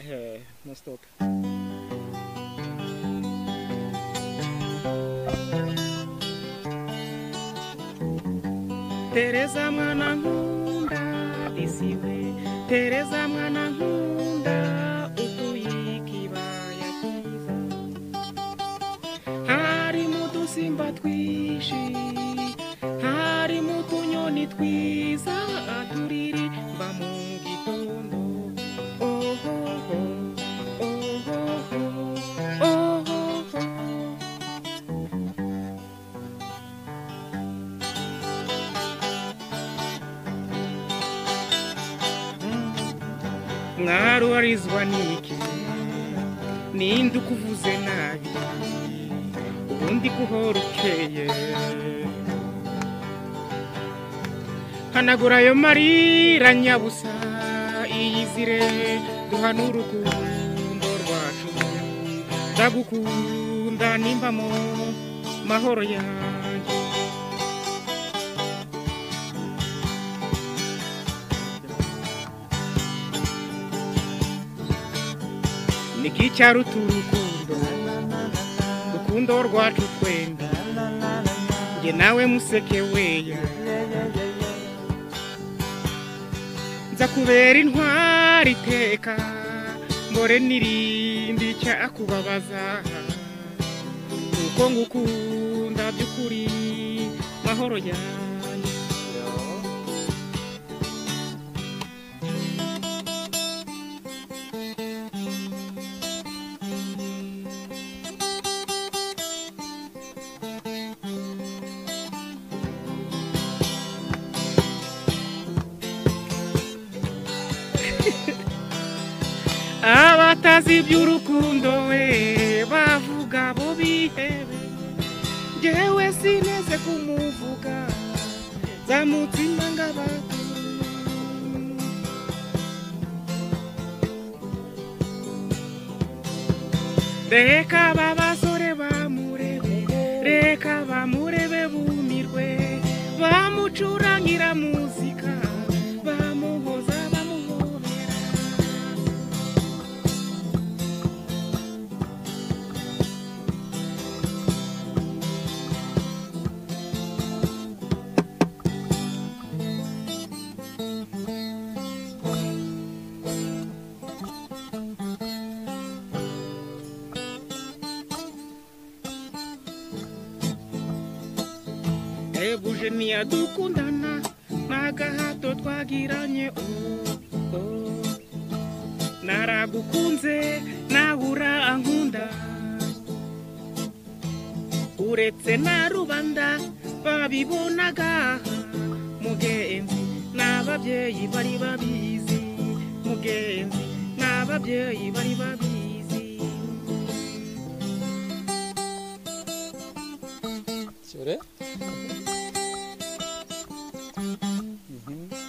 É, nós toca. Tereza mwana nkunda isiwe Tereza mwana nkunda utuye ikibaya cyiza harimo udusimba twinshi harimo utunyoni twiza turirimba mu gitondo oho ho, oho ho, oho ho. mwarubarizwa n'iki ninde ukuvuze nabi ubundi guhora ukeye hanagura ayo marira nyabusa iyizire duhanure urukundo rwacu ndagukunda nimba mu mahoro yanjye nikicyara uturukundo urukundo rwacu twembi nge nawe museke weya nza kubera intwari iteka mbore n'irindi cyakubabaza kuko ngukunda by'ukuri mahoro yanjye abatazi iby'urukundo we bavuga bo bihebe ngewe sineze kumuvuga za mutima ng'abantu reka aba basore bamurebe reka bamurebe bumirwe bamucurangira muzika bamuhoza bamuhobera ebuje ntiyadukundana n'agahato twagiranye ubu naragukunze nabura ankunda uretse na rubanda babibonaga mugenzi n'ababyeyi bari babizi mugenzi n'ababyeyi bari babizi Kjøre. Mhm.